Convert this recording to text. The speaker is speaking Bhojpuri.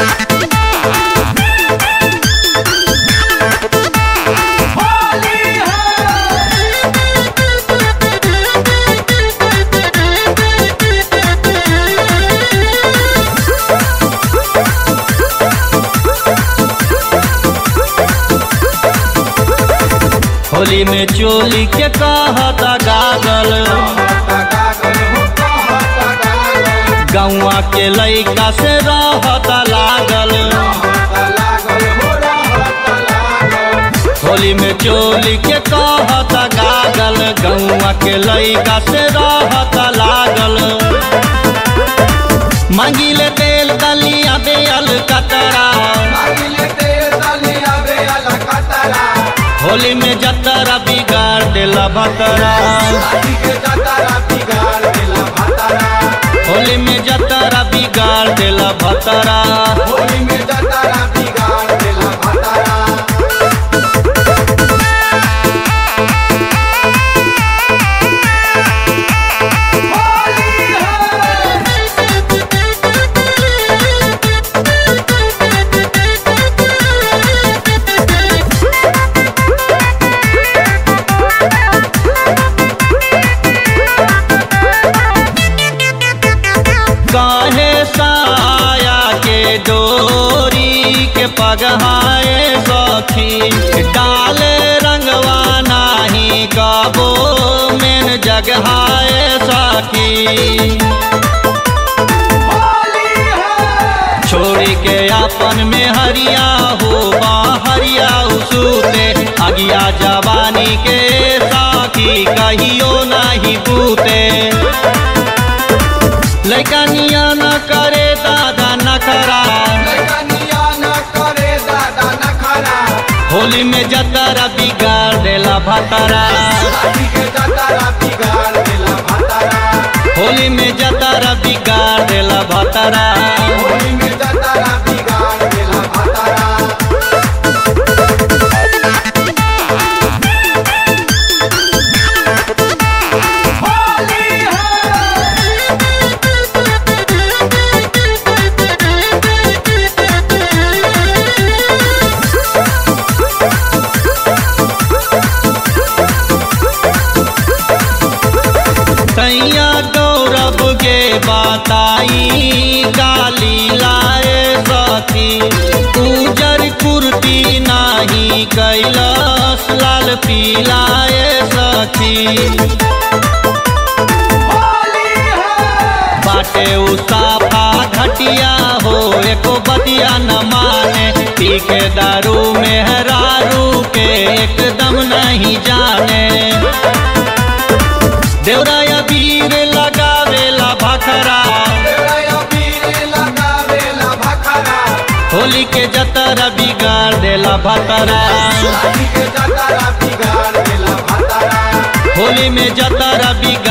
होली में चोली के कहता गागल गौआ के लैका से रहता लागल होली में चोली के कहता गागल गौआ के लैका से रहता लागल मांगिले तेल दलिया बेल कतरा होली में जतरा बिगाड़ देला भतरा होली में जतरा बिगाड़ देला भतरा काहे साया के डोरी के पगहाए सखी डाले रंगवा नाही गाबो मेन जगहाए सखी छोड़ी के अपन में हरिया हो हरिया सूते अगिया जवानी के साथी कहियो नहीं पूते लैका निया न करे दादा नखरा होली में जतरा बिगाड़ देला भतरा होली में जतरा बिगाड़ देला भतरा सैया गौरव के बताई गाली लाए सखी उजर कुर्ती नाही कैलस लाल पीलाए सखी बाटे उसाफा घटिया हो एको बतिया न माने पी के दारू में हरारू के एकदम नहीं जाने देवराया वीर लगावेला भखरा होली के जतरा बिगाड़ देला भतरा होली में जतरा बिगाड़